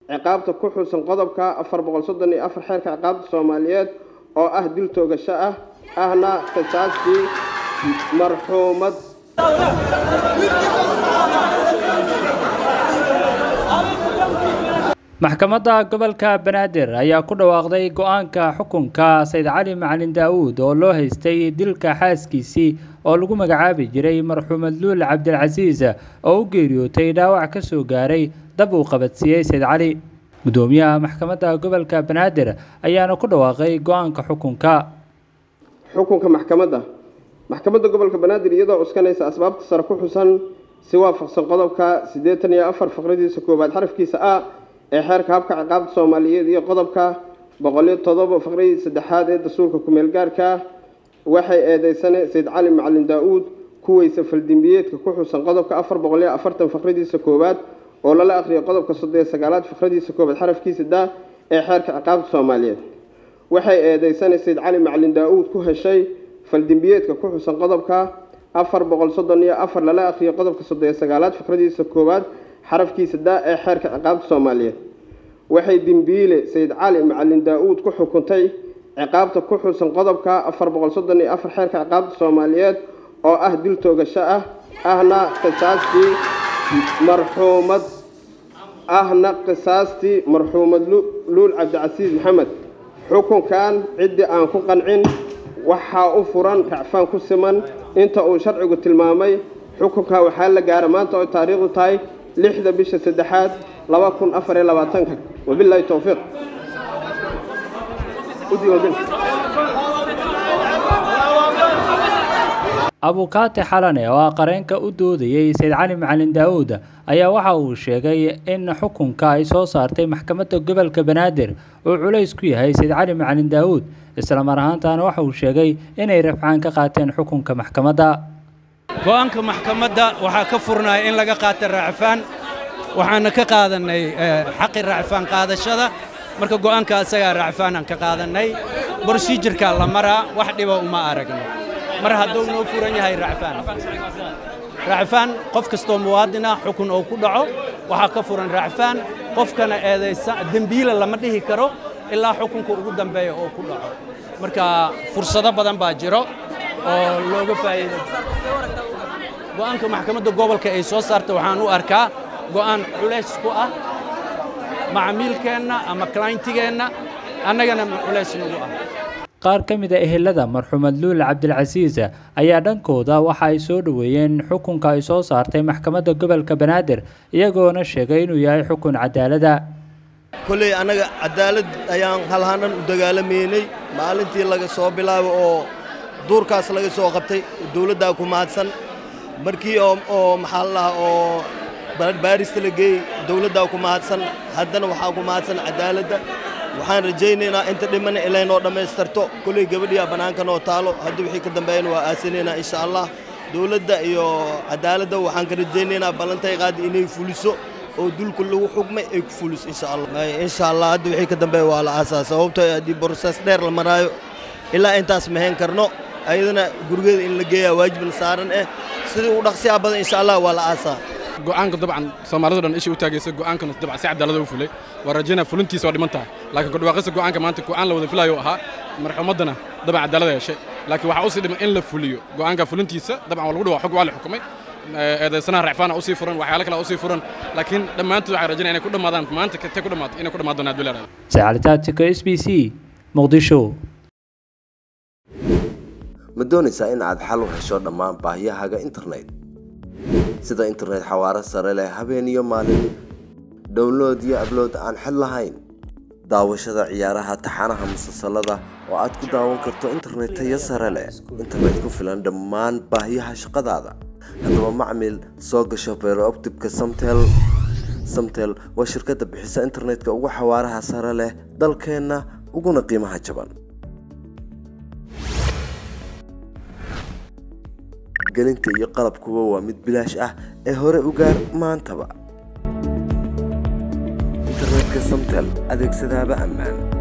ciqaabta ku xusan qodobka afar boqol soddon iyo afar xeerka ciqaabta soomaaliyeed oo ah dil toogasho ah ahna qisaastii marxuumad maxkamadda gobolka banaadir ayaa ku dhawaaqday go-aanka xukunka sayd cali macalin daawuud oo loo haystay dilka xaaskiisii oo lagu magacaabi jiray marxuumad luul cabdilcasiis oo u geeriyootay dhaawac ka soo gaaray dab uu qabadsiiyey sayd cali gudoomiyaha maxkamadda gobolka banaadir ayaana ku dhawaaqay go-aanka xukunka xukunka maxkamadda maxkamadda gobolka banaadir iyadoo cuskanaysa asbaabta sare ku xusan si waafaqsan qodobka siddeetan iyo afar faqradiisa koowaad xarafkiisa a ee xeerka habka ciqaabta soomaaliyeed iyo qodobka boqoliyo todoba faqradii saddexaad ee dastuurka kumeel gaarka waxay eedeysane sayd cali macalin daa-uud kuweysa faldimbiyeedka ku xusan qodobka afar boqoliyo afartan faqradiisa koowaad oo lala aqriyo qodobka soddoniyo sagaalaad faqradiisa koowaad xarafkiisa da ee xeerka ciqaabta soomaaliyeed waxay eedeysane sayd cali macalin daa-uud ku heshay faldimbiyeedka ku xusan qodobka afar boqol soddon iyo afar lala aqriyo qodobka soddoniyo sagaalaad faqradiisa koowaad xarafkiisa daa ee xeerka ciqaabta soomaaliyeed waxay dembiile sayid cali macalin daa-uud ku xukuntay ciqaabta ku xusan qodobka afar boqol soddon iyo afar xeerka ciqaabta soomaaliyeed oo ah dil toogasho ah ahna qisaastii marxuumad ahna qisaastii marxuumad luul cabdicasiis maxamed xukunkan ciddii aan ku qancin waxaa u furan racfaan ku siman inta uu sharcigu tilmaamay xukunka waxaa la gaara maanta oo taariikhdu tahay lixda bisha saddexaad laba kun afar iyo labaatanka wabilaahi towfiiq abukaati xalane oo ah qareenka u doodayey sayd cali macalin daa-uud ayaa waxa uu sheegay in xukunka ay soo saartay maxkamadda gobolka banaadir uu culays ku yahay sayd cali macalin daa-uud islamar ahaantaana waxa uu sheegay inay rafcaan ka qaateen xukunka maxkamadda go-aanka maxkamadda waxaa ka furnaya in laga qaata raacfaan waxaana ka qaadannay xaqi raacfaan qaadashada marka go'aanka asagaa raacfaanaan ka qaadannay brosijirkaa la maraa wax dhiba uma aragno mar hadduu noo furan yahay raacfaan raacfaan qof kastoo muwaadina xukun oo ku dhaco waxaa ka furan raacfaan qofkana eedaysa dembiila lama dhihi karo ilaa xukunka ugu dambeeya oo ku dhaco marka fursado badan baa jiro oo looga faa'iido go'aanka maxkamadda gobolka ay soo saarta waxaan u arkaa go'aan culays ku ah macmiilkeenna ama clientigeenna annagana culays nagu ah qaar ka mid a ehelada marxuumad luul cabdilcasiis ayaa dhankooda waxa ay soo dhoweeyeen xukunka ay soo saartay maxkamadda gobolka banaadir iyagoona sheegay inuu yahay xukun cadaalada kolley annaga cadaalad ayaan halhanan u dagaalamaynay maalintii laga soo bilaabo oo duurkaas laga soo qabtay dawladdaa ku mahadsan markii oo maxaa la dhahaa oo baarista la geeyey dawladdaa ku mahadsan haddana waxaa ku mahadsan cadaaladda waxaan rajaynaynaa inta dhimana ilay noo dhammaystarto kolley gabadhiyaa bannaanka noo taalo haddii wixii ka dambeeyana waa aasinaynaa insha allah dawladda iyo cadaaladda waxaan ka rajaynaynaa ballantay qaadi inay fuliso oo dulka lagu xugmay ay ku fuliso insha allah insha allah hadda wixii ka dambeeya waa la aasaa sababtoo haddii boroses dheer la maraayo ilaa intaas mahayn karno ayadana gurigeeda in la geeyaa waajibna saaran eh sidii u dhaqsiyaa badan insha allah waa la aasaa go'aanka dabcan soomaalidu dhan isha u taagaysa go'aankana dabcan si cadaalada u fulay waa rajaynaa fulintiisa waa dhiman tahay laakiin kudhawaaqista go'aanka maanta go'aan la wada filayo ahaa marxuumaddana dabcan cadaalada yeeshay laakiin waxaa usii dhiman in la fuliyo go'aanka fulintiisa dabcan waa lagu dhawaa xog waa la xukumay eedaysanaha racfaana usii furan waxyaalo kale usii furan laakiin dhammaantood waxaan rajaynaya inay ku dhammaadaan maanta katay ku dhammaato inay ku dhammaan doonaan bilaad sacalitaatika s b c muqdisho ma doonaysaa in aad xal u hesho dhammaan baahiyahaaga internet sida internet xawaaro sare leh habeen iyo maalin download iyo ablood aan xid lahayn daawashada ciyaaraha taxanaha musalsalada oo aad ku daawan karto internet tayo sare leh internet ku filan dhammaan baahiyaha shaqadaada haddaba macmil soo gasho beerooptibka samtel samtel waa shirkadda bixisa internetka ugu xawaaraha sare leh dalkeenna uguna qiimaha jaban gelinta iyo qalabkuba waa mid bilaash ah ee hore u gaar maantaba internetka samtel adeegsadaaba ammaan